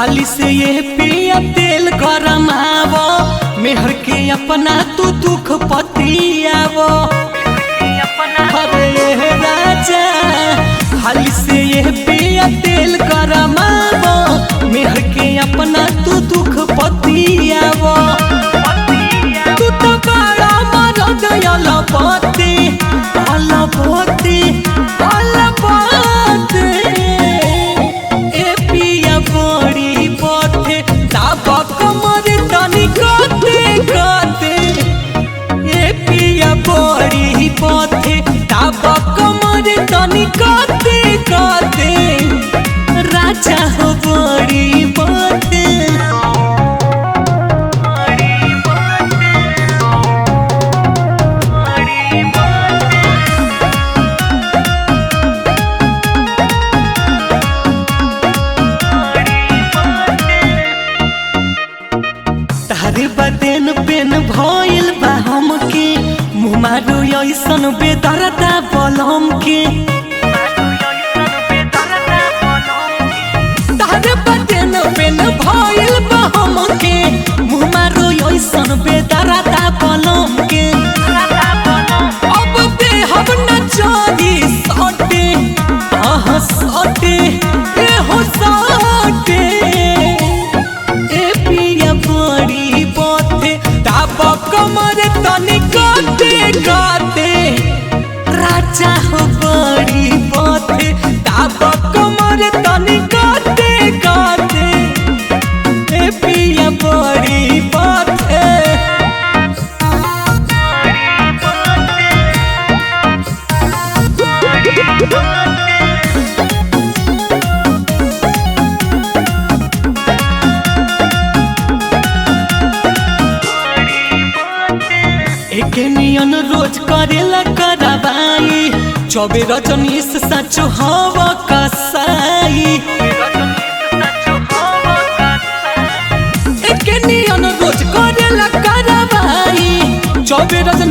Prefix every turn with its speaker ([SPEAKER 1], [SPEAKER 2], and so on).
[SPEAKER 1] हाली से ये पिया तेल गरमावो मेहर के अपना तू दुख पतियावो अरे ये राजा हाली से ये पिया तेल गरमावो मेहर के अपना तू दुख पतियावो तू तो बड़ा मरद अलपति अलपति अलपति ए पिया बड़ी पथे ताबक मरे तनी कते कते ए पिया बड़ी पथे ताबक मरे तनी कते कते राजा हो बड़ी पथे तारे बदेन पेन भइल बा हमके मुँह मारो ऐसन बेदरदा बलम के तारे बदेन पेन भइल बा हमके मुँह मारो ऐसन बेदरदा बलम के अब दे हम न चोरी सटे आह सटे ए हो सटे ए पिया बड़ी पथे ताप कमर तनी काटे काटे राजा हो बड़ी पथे ताप कमर तनी काटे काटे ए पिया बड़ी पथे एक नियन रोज करेला करवाई चौबे रजनीश सचो हवा कसाई एक नियन रोज करेला करवाई चौबे रजनीश